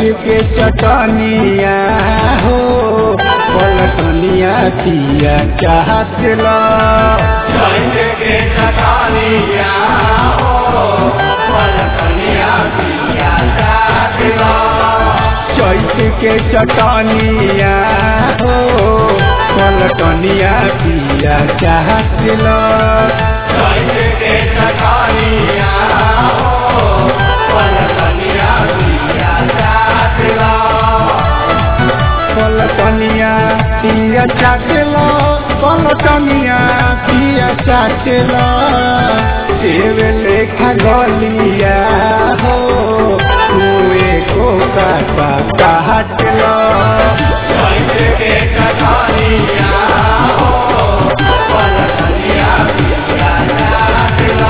के चटनिया हो पलटनिया पिया चाहत लो चैत के चटनिया हो पलटनिया पिया चाट लो चैत के चटनिया हो पलटनिया पिया चाहत लो चैत के चटनिया हो पलटनिया पिया चाट लो पलटनिया पिया चाहत लो पलटनिया पिया चाहत लो सेव लेखा गलिया हो कुए को काटा काट लो चैत के चटनिया हो पलटनिया पिया चाट लो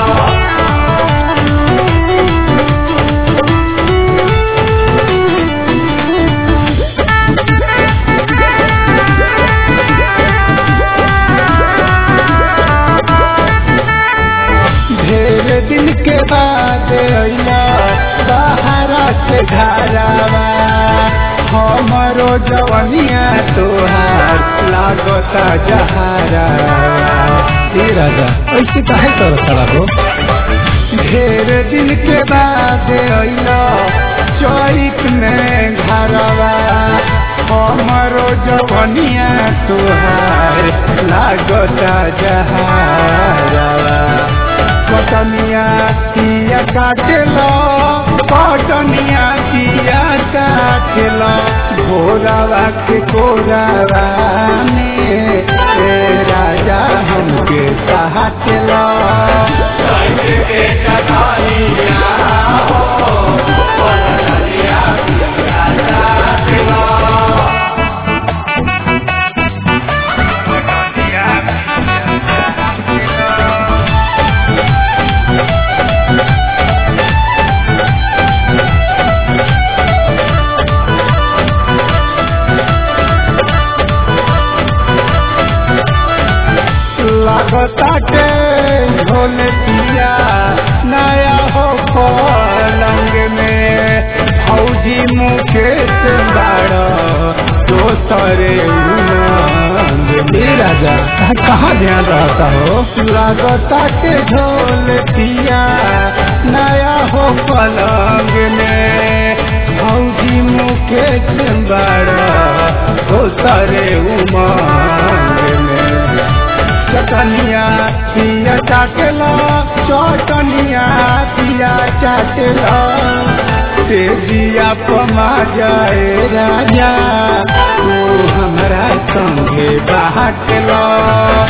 ढेर दिन के बाद अइला सहारा से घरावा हमरो जवनिया तोहार लागता जहारावा ए राजा ऐसे काहे कर खड़ा हो ढेर दिन के बाद अइला चैत में घरवा हमरो जवनिया तोहार लागता जहारावा पटनिया पिया काटलो पटनिया पिया काटलो भोरावा के कोरावा में ए राजा हमके काटलो चैत के चटनिया हो पलटनिया पिया चाट लो लागता के ढोल पिया नया हो पलंग में फौजी मुकेश बाड़ दोसरे उमंग ए राजा कहाँ ध्यान रहता हो लागता के ढोल पिया नया हो पलंग में फौजी मुकेश बाड़ दोसरे उमंग में चटनिया पिया चाटला चटनिया पिया चाटला तेजिया पमा जाए राजा तू हमरा संगे बाटला